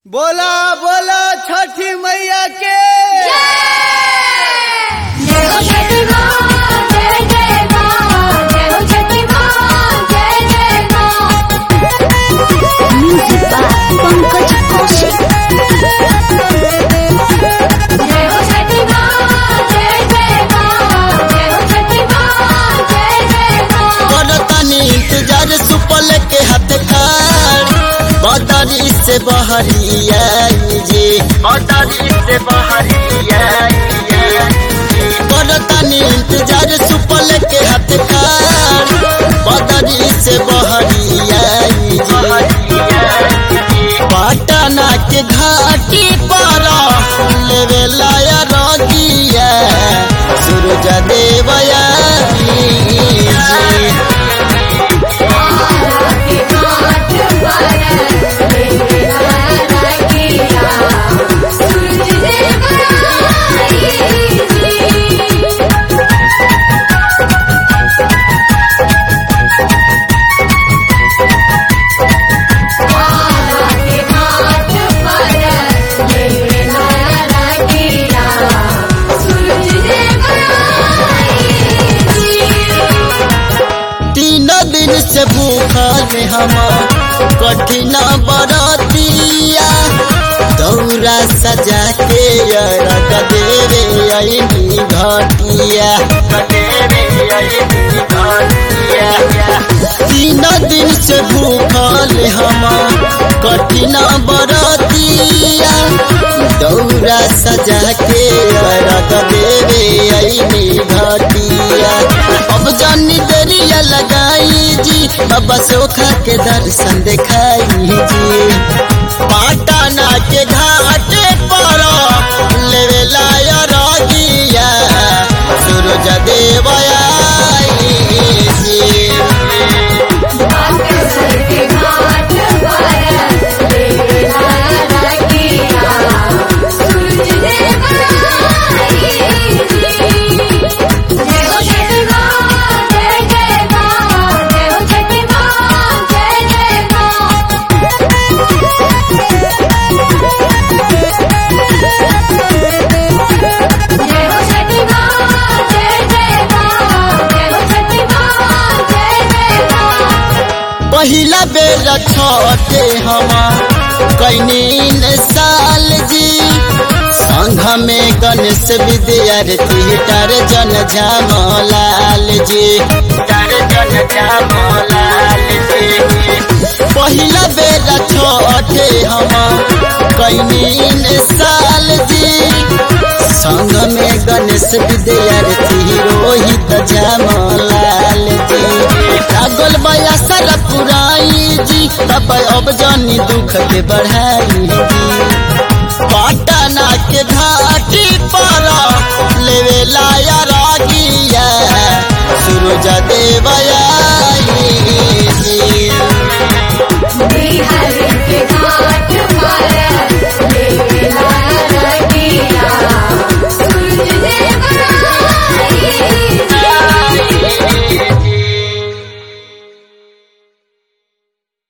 बोला बोला छठी मैया के जय हो छठी माँ जय जय माँ जय हो छठी माँ जय जय माँ म्यूजिक बाय पंकज कौशिक जय हो छठी माँ जय जय माँ जय हो छठी माँ जय जय माँ करतानी इंतजार सुपल के हाथ कार बदरी से बहरिया जी बदरी से बहरिया करतानी इंतजार सुपल के हाथ कार बदरी से बहरिया जी पटना के घाटी पर लेवे लाया रगिया सूरज देवया जी के हाथ पर मेरा रखिया सूरज देव आई जी के हाथ पर मेरा रखिया सूरज देव आई तीन दिन से भूखल हम कठिन बरतिया दौरा सजा के रख देवे अइनी घटिया तीन दिन से भूखल हम कठिन बरतिया दौरा सजा के रख देवे अइनी घटिया अब जानी देरिया लगाई जी बाबा सोखा के दर्शन दिखाई जी पाटना के घाट पर लेवे लाया रगिया सूरज देवया जी बागेश्वर के घाट पर मेरा रखिया सूरज देव आई जय हो छठी माँ जय जय माँ जय हो छठी माँ जय जय माँ जय हो छठी माँ जय जय माँ जय हो छठी माँ जय जय माँ पहिला बेर छठे हम कैनीन साल जी संघ में गणेश विद्यार्थी टारजन झामलाल जी टारजन झामलाल जी पहिला बेर छठे हम कैनीन साल जी संग में गणेश विद्यार्थी रोहित झामलाल जी लागल बया सर पुराई जी तब अब जानी दुख के बढ़ाई जी पटना के घाटी पर लेवे लाई